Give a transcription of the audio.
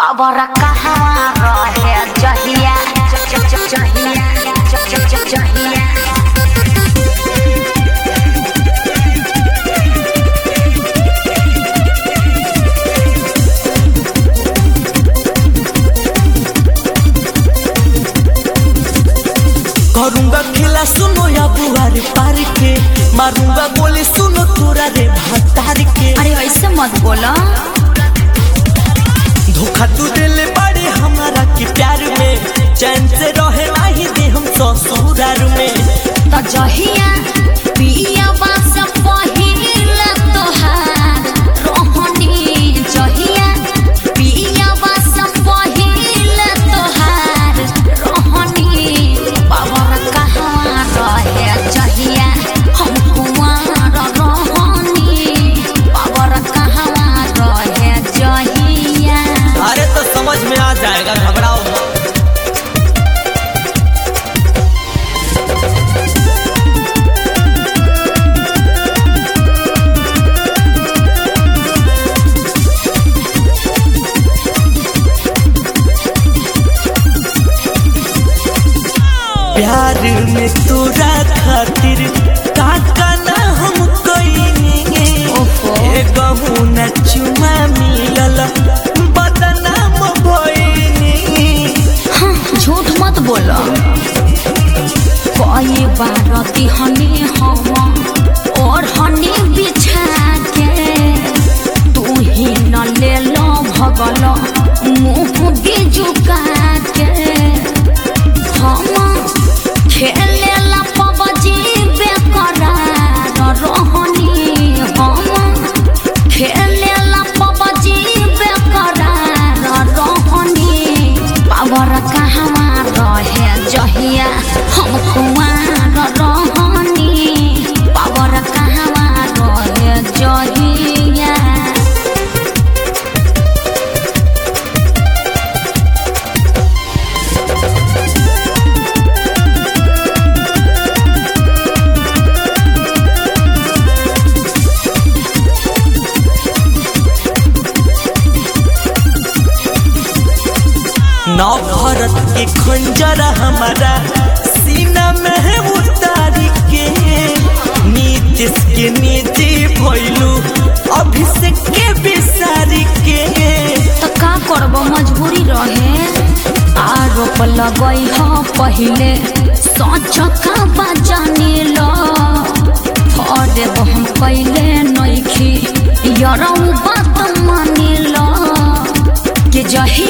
Power कहवा रहे जहिया ज- ज- ज- जहिया ज- ज- ज- जहिया करूंगा खेला सुनो या बुआरे पार के मारूंगा गोली सुनो तोरा रे भतार के अरे ऐसे मत बोला धोखा तू दिले बड़े हमारा के प्यार में चैन से रहे नाही दे हम ससुरार में तो जहिया पिया बास पहिल तोहार रोहनी जहिया पिया बास पहिल तोहार रोहनी पावर कहाँ रहे जहिया हम कुमार रोहनी पावर कहाँ रहे जहिया अरे तो समझ में आ जाएगा घबराओ मत प्यार में तोरा खातिर काका ना हम कईनी ओहो। ए गहू न चुमा मिलल बदनाम भईनी झूठ मत बोलो कई बार दिहनी हम और हनी बिछा के तू ही न ले लो भगल मुंह बिजुका के हम खेले ला पबजी बेकरार रहनी हम खेले ला पबजी बेकरार रहनी पावर कहवा रहे जहिया हम कुमार रहनी पावर कहवा रहे जहिया नौ भरत के खंजर हमारा सीना में है उतारी के नीतीश के नीति भइलू अभिषेक के बिसारी के तो का करब मजबूरी रहे आरोप लगई ह पहिले सच का बजानी लो फरे हम पहिले नइखी यरौ बात मानी लो के जही